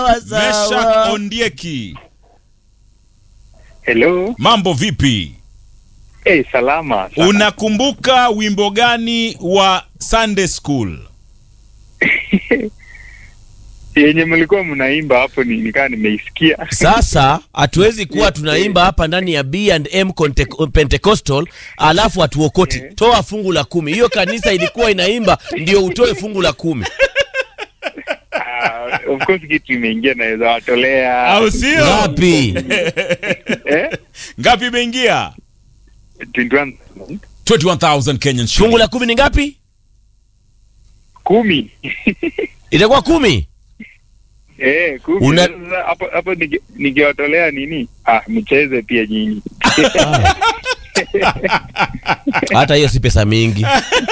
Meshak Ondieki, Hello. mambo vipi? Eh, salama. sana. Unakumbuka wimbo gani wa Sunday School? yenye mlikuwa mnaimba hapo ni nikaa nimeisikia. Sasa hatuwezi kuwa tunaimba hapa ndani ya B&M Conte- Pentecostal alafu hatuokoti. Toa fungu la kumi. Hiyo kanisa ilikuwa inaimba ndio utoe fungu la kumi. Ah, of course kitu imeingia naweza watolea. Au sio? Ngapi? Eh? Ngapi imeingia? 21 21,000 Kenyan Fungu shillings. la kumi ni ngapi? kumi. Itakuwa kumi. Eh, kumi. Una- Sasa hapo hapo nige- nikiwatolea nini? Ah, mcheze pia nyinyi. Hata hiyo si pesa mingi.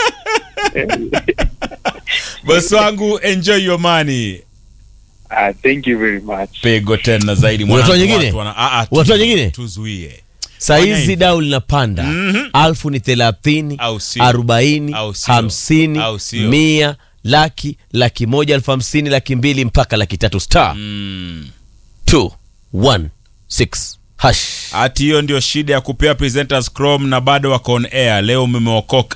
Bosi wangu enjoy your money. Ah, thank you very much. Pego tena zaidi Unatoa mwanangu, nyingine? watu wana- ah, ah, tu- Unatoa nyingine? Tuzuie. Saa Fanya hizi hivi. dau linapanda. Mhm. Alfu ni thelathini, Au sio? arobaini, Au sio? hamsini, Au sio? mia, laki, laki moja, elfu hamsini, laki mbili mpaka laki tatu star Mm. 216 hash. Ati hiyo ndio shida ya kupea presenters Chrome na bado wako on air. Leo umemeokoka.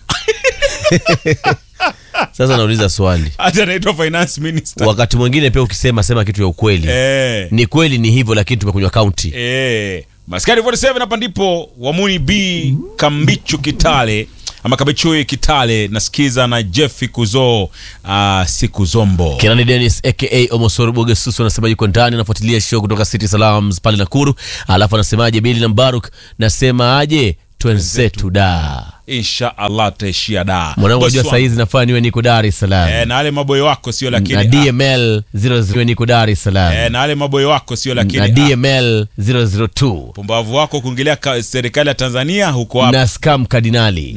Sasa nauliza swali, Hati anaitwa finance minister. wakati mwingine pia ukisema sema kitu ya ukweli Eh. ni kweli ni hivyo, lakini tumekunywa kaunti. Eh, Maskari 47 hapa ndipo Wamuni B Kambichu Kitale ama Kambichu Kitale nasikiza na Jeffy Kuzo uh, siku zombo. Kenani Dennis aka Omosoro Bogesusu anasema yuko ndani anafuatilia show kutoka City Salams pale Nakuru, alafu anasemaje Bili na Mbaruk, nasema aje twenzetu da Insha Allah taishia da. mwanangu, Bosi ajua wangu. saizi nafaa niwe niko Dar es Salaam Eh, na wale maboyo wako sio na lakini ah, DML 00 niko Dar es Salaam eh, na wale maboyo wako sio lakini na ah, DML 002 pumbavu wako kuingilia ka- serikali ya Tanzania huko hapa. na scam kardinali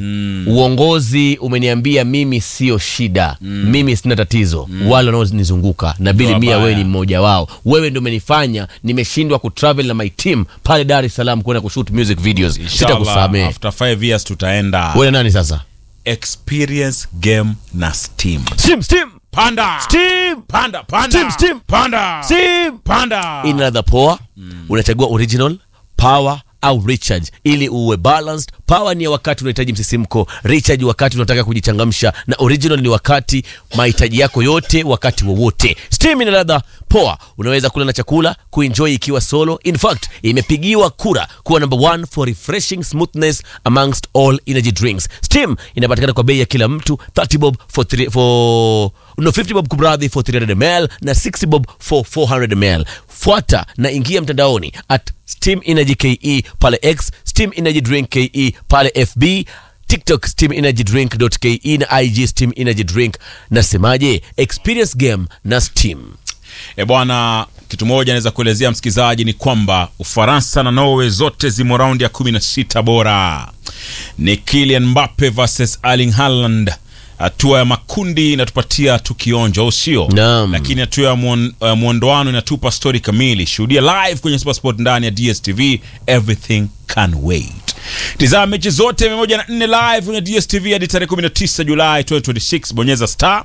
uongozi umeniambia mimi sio shida mimi sina tatizo wale wanaonizunguka na bili Ndio mia wabaya. wewe ni mmoja wao wewe ndio umenifanya nimeshindwa kutravel na my team pale dar es salaam kwenda kushoot music videos Inshallah, sitakusamehe after 5 years tutaenda wewe nani sasa experience game na Steam. steam steam Panda. steam Panda, panda. Steam, Steam. Panda. steam Panda. ina ladha poa unachagua original power au recharge ili uwe balanced power ni ya wakati unahitaji msisimko recharge wakati unataka kujichangamsha na original ni wakati mahitaji yako yote wakati wowote steam ina ladha poa unaweza kula na chakula kuenjoy ikiwa solo in fact imepigiwa kura kuwa number one for refreshing smoothness amongst all energy drinks steam inapatikana kwa bei ya kila mtu 30 bob for, three, for no 50 bob kumradhi for 300 ml na 60 bob for 400 ml fuata na ingia mtandaoni at steam energy ke pale x steam energy drink ke pale fb tiktok steam energy drink ke na ig steam energy drink nasemaje experience game na steam E bwana, kitu moja naweza kuelezea msikilizaji ni kwamba Ufaransa na Norway zote zimo raundi ya 16 bora. Ni Kylian Mbappe versus Erling Haaland. Hatua ya makundi inatupatia tukionjo, au sio? Naam. Lakini hatua ya muon- uh, mwondoano inatupa stori kamili. Shuhudia live kwenye Supersport ndani ya DStv, everything can wait. Tizama mechi zote 104 live kwenye DStv hadi tarehe 19 Julai 2026. Bonyeza star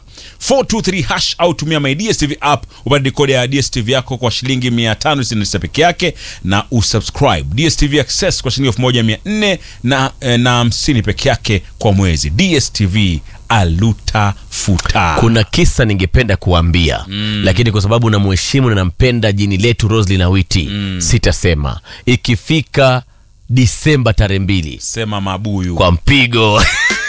423 hash au tumia my DStv app upate dekodi ya DStv yako kwa shilingi 599 peke yake na usubscribe DStv Access kwa shilingi 1400 na eh, na 50 peke yake kwa mwezi. DStv aluta futa. kuna kisa ningependa kuambia mm. lakini kwa sababu namheshimu na nampenda jini letu roslin awiti mm. sitasema ikifika disemba tarehe mbili Sema mabuyu. kwa mpigo